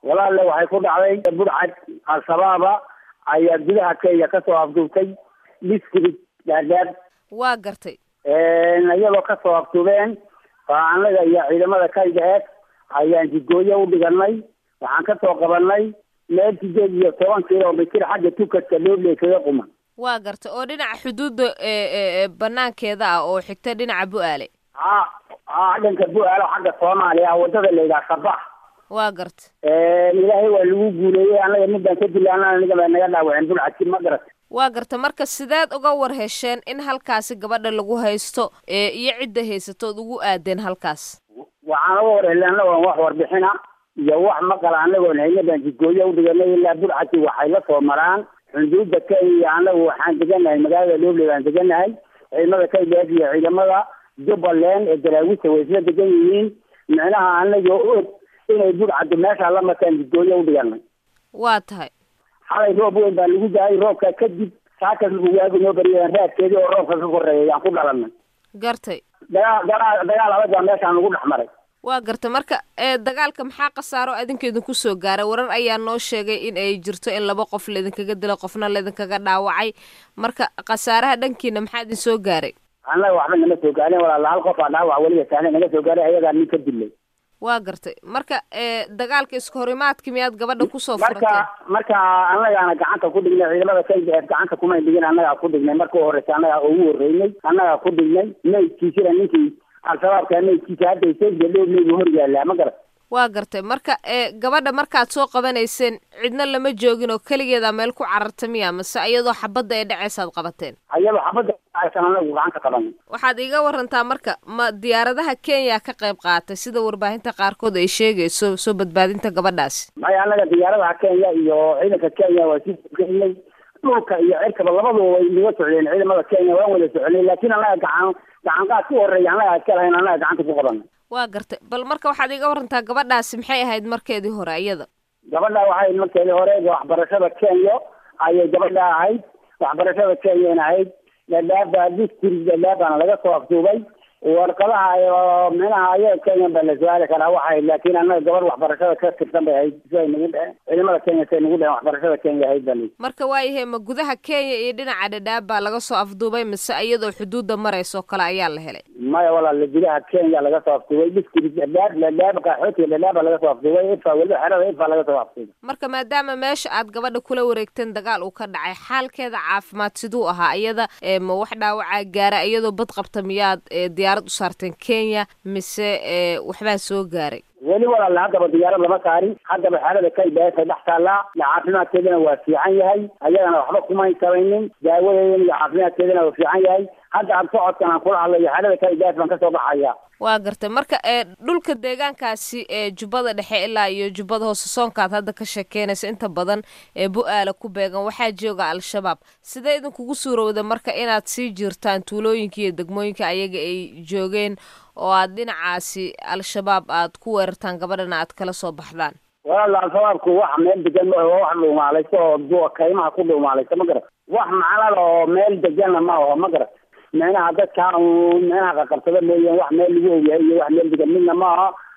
walaalle waxay ku dhacday burcad al-shabaaba ayaa gudaha kenya kasoo afduubtay district dhaadhaab waa gartay iyadoo kasoo afduubeen baa anaga iyo ciidamada kaygaeed ayaan jidgooyo u dhiganay waxaan kasoo qabanay meel sideed iyo toban kilomitir xagga tukadka dhoble kaga quman waa gartay oo dhinaca xuduudda banaankeeda ah oo xigta dhinaca bu-aale ha ha dhanka bu-aalo xagga soomaaliya wadada la yidhaha sabax waa garta ilaahay waa lagu guuleeyey anaga midaan ka dilaana aniga baa naga dhaawaceen bulcadki ma garat waa garta marka sideed uga war hesheen in halkaasi gabadha lagu haysto iyo cidda haysatood ugu aadeen halkaas waxaan uga war helay anagoon wax warbixina iyo wax maqala anagoon hayna baan jidgooyo u dhiganay ilaa bulcadki waxay la soo maraan xuduudda kenya anagu waxaan deganahay magaalada dhoble baan deganahay ciidamada kaygaeed iyo ciidamada jubbaland ee daraawisa way isla degan yihiin micnaha anaga og inay burcaddu meesha la markaan jidgooyo u dhiganay waa tahay xalay roob weyn baa lagu daayay roobka kadib saakas lagu waagi noo bariyeen raadkeedii oo roobka ka koreeya yaan ku dhalanay gartay dagaal dagaal dagaal adag baa meeshaan lagu dhex maray waa gartay marka dagaalka maxaa khasaaro adinka idinku soo gaaray warar ayaa noo sheegay in ay jirto in laba qof laidinkaga dilo qofna laidinkaga dhaawacay marka khasaaraha dhankiina maxaa idin soo gaaray annaga waxba nama soo gaarin walaala hal qof aa dhaawac weliba saane naga soo gaaray ayagaa nin ka dilay waa gartay marka dagaalka iska horimaadki miyaad gabadha kusoo marka furateen marka annagaana gacanta ku dhignay ciidamada kaygaeed gacanta kumay dhigin annagaa ku dhignay marka u horeysa annagaa ugu horreynay annagaa ku dhignay maydkiisina ninkii al-shabaabka maydkiisa hadda sayga dhooblaygu hor yaallaa ma garat waa gartay marka gabadha markaad soo qabanayseen cidna lama joogin oo keligeedaa meel ku cararta miya mase iyadoo xabadda ay dhacaysaad qabateen ayadoo xabadda aysan anagu gacanta qabanay waxaad iiga warantaa marka ma diyaaradaha kenya ka qayb qaatay sida warbaahinta qaarkood ay sheegayso soo badbaadinta gabadhaasi maya annaga diyaaradaha kenya iyo ciidanka kenya waa sii sogeynay dhulka iyo cirkaba labaduba way naga socdeen ciidamada kenya waan wada soconay laakiin annaga gacan gacanqaad ku horeeya annaga iska lahayn annaga gacanta ku qabanay waa gartay bal marka waxaad iiga warantaa gabadhaasi maxay ahayd markeedii hore iyada gabadha waxay markeedii hore waxbarashada kenya ayay gabadha ahayd waxbarashada kenyana ahayd dhadhaaba district dhadhaabaana laga soo afduubay warqadaha minaha ayaga kenya baa la su-aali karaa waxay laakiin annaga gabadh waxbarashada ka tirsan bay ahayd siday nagu dheheen ciidamada kenya siday nagu dheheen waxbarashada kenya ahayd baa lii marka waayahay ma gudaha kenya iyo dhinaca dhadhaab baa laga soo afduubay mise iyadoo xuduudda maraysoo kale ayaa la helay maya walaala gudaha kenya laga soo afduubay district dhadhaab dhadhaab qaxootiga dhadhaab baa laga soo afduubay ifa weliba xerada ifa laga soo afduubay marka maadaama meesha aad gabadha kula wareegteen dagaal uu ka dhacay xaalkeeda caafimaad siduu ahaa iyada ma wax dhaawacaa gaara iyadoo bad qabta miyaad diyaarad u saarteen kenya mise waxbaa soo gaaray weli walaala haddaba diyaarad lama saarin haddaba xaalada kaybaasa dhex taallaa caafimaadkeedana waa fiican yahay ayagana waxba kumayn samaynin daawadeedana iyo caafimaadkeedana waa fiican yahay hadda ad socodkan aan kula hadlayo xaalada kaybaas baan kasoo baxaya waa gartay marka dhulka deegaankaasi ee jubbada dhexe ilaa iyo jubbada hoose soonkaad hadda ka sheekeynaysa inta badan ee bu-aala ku beegan waxaa jooga al-shabaab sidee idinkugu suurowda marka inaad sii jirtaan tuulooyinka iyo degmooyinka ayaga ay joogeen oo aad dhinacaasi al-shabaab aad ku weerartaan gabadhana aad kala soo baxdaan walaala al-shabaabku wax meel degan ma aho wax dhuumaalaysa oo kaymaha ku dhuumaalaysa ma garat wax macnada oo meel deganna ma aho ma garat micnaha dadka micnaha qaqabsada mooyeen wax meel lagu ogyahay iyo wax meel degan midna ma aha